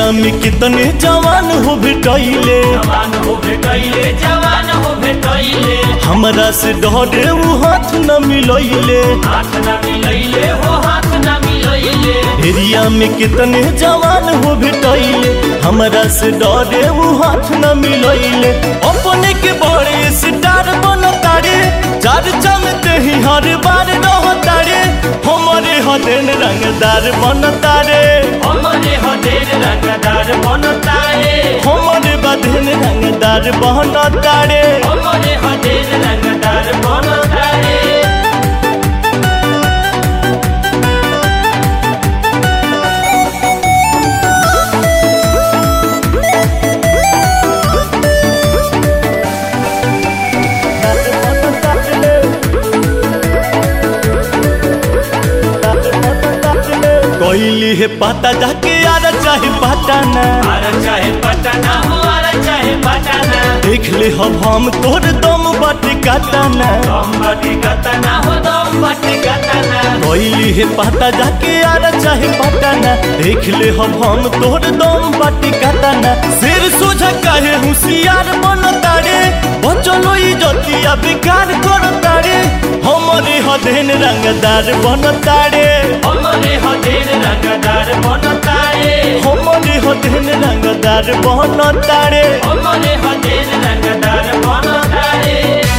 area में कितने जवान हो भेटैले जवान हो भेटैले जवान हो भेटैले हमरा से डरे उ हाथ न मिलैले हाथ न मिलैले हो हाथ न मिलैले एरिया में कितने जवान हो भेटैले हमरा से डरे उ हाथ न मिलैले अपने के बड़े स्टार बनतारे चार चमते ही हर बार रहतारे हमारे हदेन रंगदार बनतारे हमरे हदेर रंगदार बनतारे हमारे बदन रंगदार बनतारे हमरे हदेर रंगदार बनतारे कोइली है पता जाके यार चाहे पता ना आर चाहे पटना हो आर चाहे पटना देख ले हम हम तोर दम बाटे काटाना दम बटी कतना हो दम बटी कतना कोइली है पता जाके यार चाहे पता ना देख ले हम हम तोर दम बाटे काटाना सिर सोझा काहे होशियार बनतारे बचलो इज्जतिया बेकार करतारे हमारे हदेन रंगदार बनतारे हमरे हदेर रंगदार बनतारे हमारे हदेन रंगदार बनतारे हमरे हदेर रंगदार बनतारे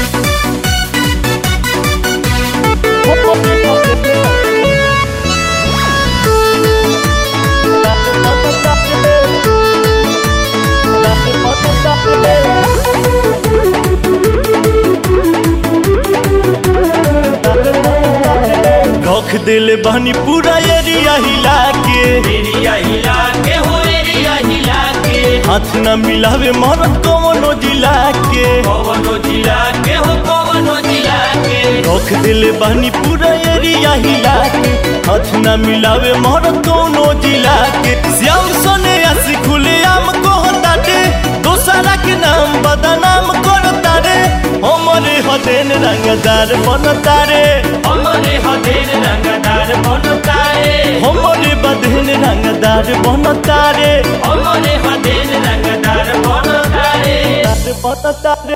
रख दिल बहनी पूरा एरिया हिला के एरिया हिला के हो एरिया हिला के हाथ न मिलावे मरद कवनो जिला के कवनो जिला के हो कवनो जिला के रख दिल बहनी पूरा एरिया हिला के हाथ न मिलावे मरद कवनो जिला के श्याम सोने आसी खुले आम कहताटे दोसरा के नाम बदनाम करतारे हमारे हदेन रंगदार बनतारे हमरे हदेर रंगदार बनतारे हमारे बदन रंगदार बनतारे हमरे हदेर रंगदार बनतारे बनतारे